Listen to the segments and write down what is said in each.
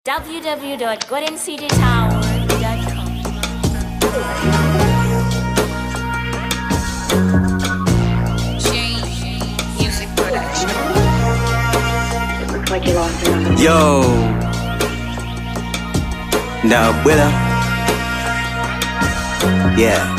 www.goldencitytower.com. Music production. Looks like you lost another. Yo. Now, abuela. Yeah.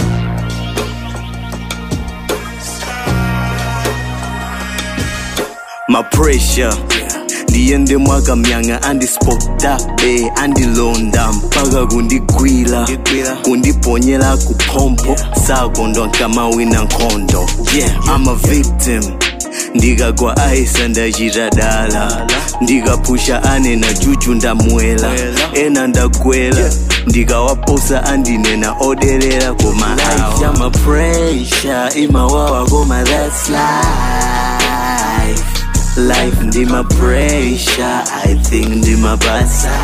My pressure ndiende mwakamyanga andisipota be andilonda mpaka kundigwira kundiponyera kupompo sakondwa nkamawina nkhondo yeah, I'm a victim ndikagwa aisa ndachita dala ndikapusha ane na juju ndamwela ena ndagwela ndikawaposa andinena oderera koma life ya mapresha imawawa koma that's life life ndima pressure i think ndima basa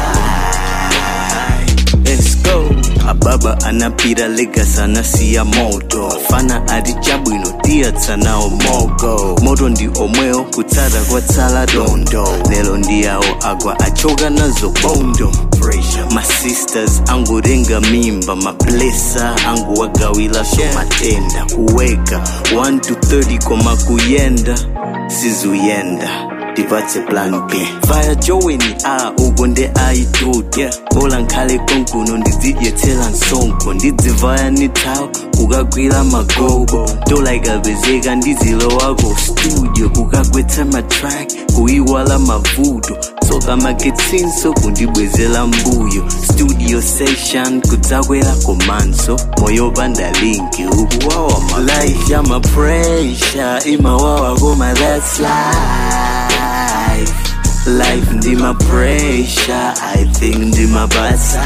let's go ababa anapira legas anasiya moto afana ati chabwino tiyatsanawo mogo moto ndi omwewo kutsata kwatsala dondo lero ndiyawo agwa achoka nazo bondo masisters angutenga mimba mablesa anguwagawila so matenda kuweka 1 to 30 koma kuyenda sizuyenda ndipatse plan b vaya joweni a uko nde aitutu bola nkhale konkuno ndidzidyetsera msonkho ndidzivaya ni thawu kukagwira magogo dola ikapezeka ndizilowako studio kukagwetsa matrack kuyiwala mavuto tsoka magetsinso kundibwezera mbuyo studio session kudzakwera komanso moyo panda linki ukuwawa ma life ya mapresha imawawa koma that's life life ndima pressure i think ndima basa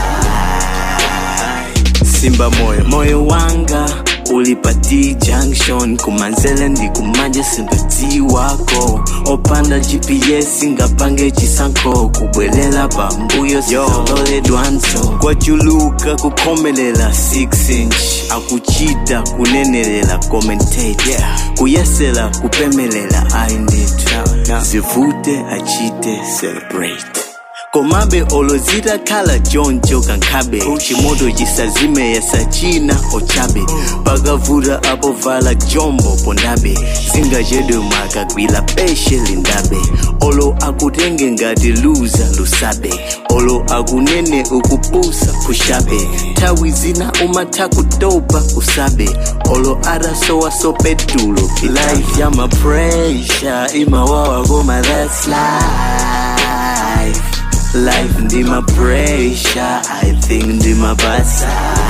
simba moyo moyo wanga uli pa d junction kumanzele ndi kumanje sindudzi wako opanda gps ngapange chisankho kubwelela pambuyo sizololedwanso kwachuluka kukhomelela 6 inch akuchita kunenelela commentate yeah. kuyesela kupemelela ainditu zivute achite celebrate komabe olozita khala choncho kankhabe chimoto chisazime yasachina ochabe pakavuta apo vala jombo pondabe zingachedwe mwakagwira peshe lindabe olo akutenge ngati luza lusabe olo akunene ukupusa kushabe nthawi zina umatha kutopa usabe olo atasowa sopetulo life ya mapresha imawawa koma that's life life ndima pressure i think ndima basa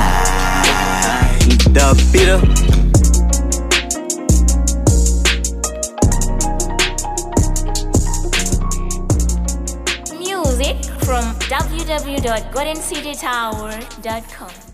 ndapita Music from www.goldencitytower.com.